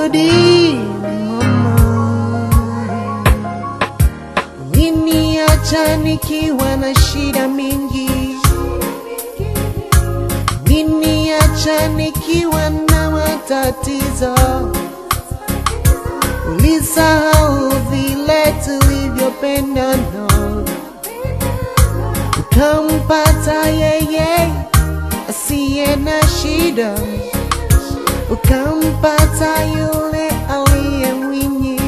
rudi mama, uliniacha nikiwa na shida mingi, uliniacha nikiwa na matatizo, ulisahau vile tulivyopendana, ukampata yeye asiye na shida ukampata yule aliye mwinyi,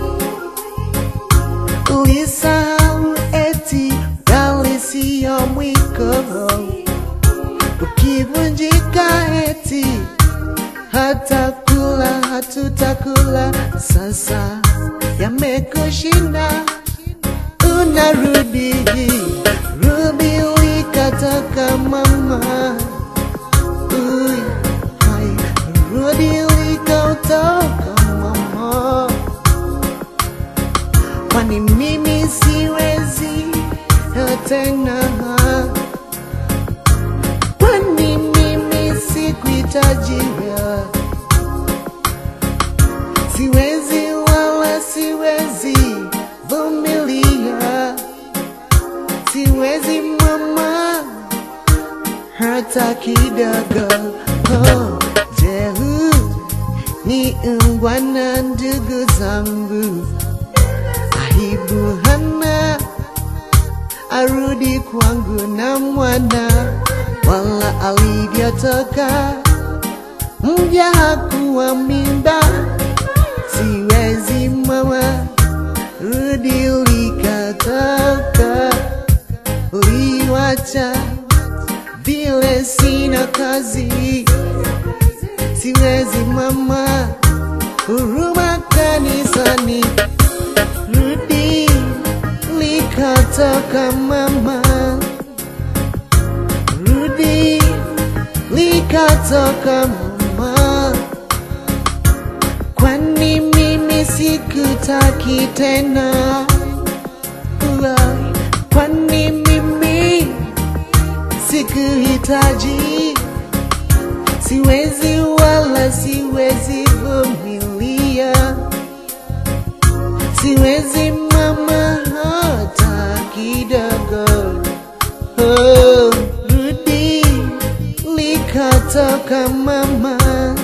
ulisahau eti bali siyo mwiko, ukivunjika eti hata kula hatutakula, sasa yamekushinda, unarudi rudi ulikatoka mama. Uy, hai, rudi ulikotoka mama, kwani mimi siwezi tena, kwani mimi sikuhitaji wewe, siwezi wala siwezi vumilia, siwezi mama hata kidogo. Oh, je, huu ni ungwana ndugu zangu? Aibu hana arudi kwangu na mwana, wala alivyotoka mja hakuwa mimba. Siwezi mama, rudi ulikatoka, uliwacha vile sina kazi, siwezi mama, huruma kanisani, rudi likatoka mama, rudi likatoka mama, kwani mimi sikutaki tena, Ulai, kwani mimi sikuhitaji, siwezi wala siwezi vumilia, siwezi mama hata kidogo. Oh, rudi likatoka mama,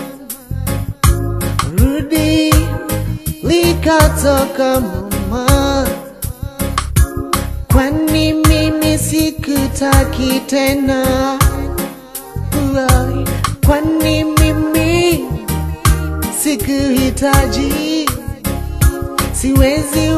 rudi likatoka mama kwani mimi sikutaki tena, Ulai, kwani mimi sikuhitaji, siwezi